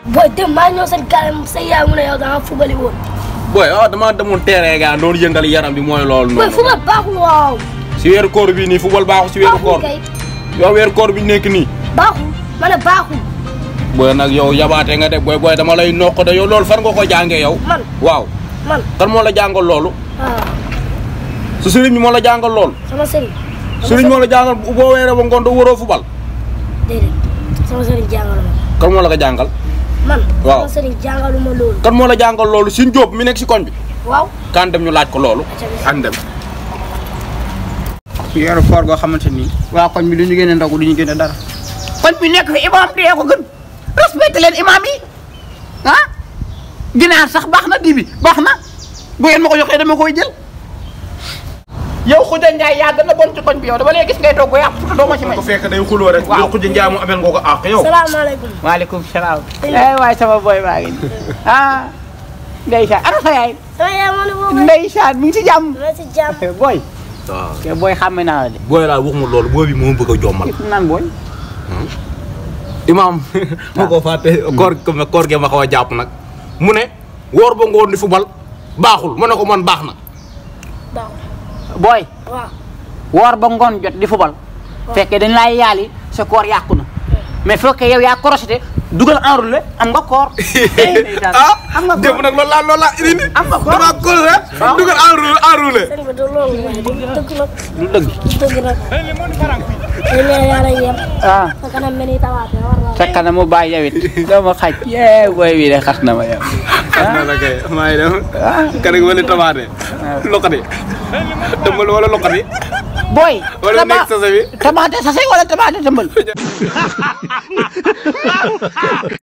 booy dem maa ñëw seen gaale sa yaay mu ne yow da nga fubali woon. booy ah damaa demoon terrain gaa doon yëngal yaram bi mooy loolu booy noonu. fubal baaxul waaw. si weeru koor bi nii football baaxul si weeru koor baaxul kay yow weeru koor bi nekk nii. baaxul ma ne baaxul booy nag yow yabaate nga de booy booy dama lay noq de yow loolu fan nga ko jàngee yow. man waaw man kan moo la jàngal loolu. ah su sëriñ bi moo la jàngal loolu. sama sëriñ. sama sëriñ moo la jàngal boo weeree ba ngoon doo waroo football. déedéet sama sëriñ jàngalu ma kan moo la ko jàngal. man. Waaw. sama sëriñ jàngalu ma loolu. kan moo la jàngal loolu Sine Diop mi nekk si koñ bi. waaw. kan dem ñu laaj ko loolu. an dem. ci weeru koor goo xamante ni waa koñ bi du ñu génne ndogu du ñu génne dara koñ bi nekk fi imaam dee ko gën respecté leen imaam yi ah ginaar sax baax na dibi baax na bu ngeen ma ko joxee dama koy jël yow Khoudia Ndiaye yaa gën a bon ci koñ bi yow dama lay gis ngay toog ba yàq te doo ma ci may. ko fekk day xuloo rek. Waaw. yow Khoudia Ndiaye mu amel nga ko àq yow. salaamaaleykum. maaleykum salaam. eh waay sama boy baa ngi nii ah ndeysaan ana sa yaay sama yaay moo ne boobu. ndeysaan mi ngi si jàmm. dama si jàmm. boy waaw. te boy xàmme naa la de. booy laa waxuma loolu booy bi moo bëgg a jommal. naan boy. imaam moo ko fàtte koor koor ge ma xaw a jàpp nag mu ne woor ba ngoon di fubal baaxul mu ne ko man baax na baaxul boy waaw. woor ba ngoon jot di fubal fekkee dañ laay yaali sa koor yàqu na mais fekkee yow yaa korosité dugal enroulé am nga koor ah am nga démb koor nag loolu laa loolu laa indi am nga koor damaa koor rek Waaw. dugal enroulé enroulé sëñ bi du loolu waaye du dëgg nag. lu dëgg du dëgg nag. dañ leen yàlla yem. ah sa kanam mel ni tawaate war naa sa kanam mu bàyyi yow it doo ma xaj yee boy bi de xas na ma yow na la kay maa ngi dem kanam wala tamaate loqati tëmbal wala loqati boy wala nekk sase bi tamaate sase wala tamaate tëmbal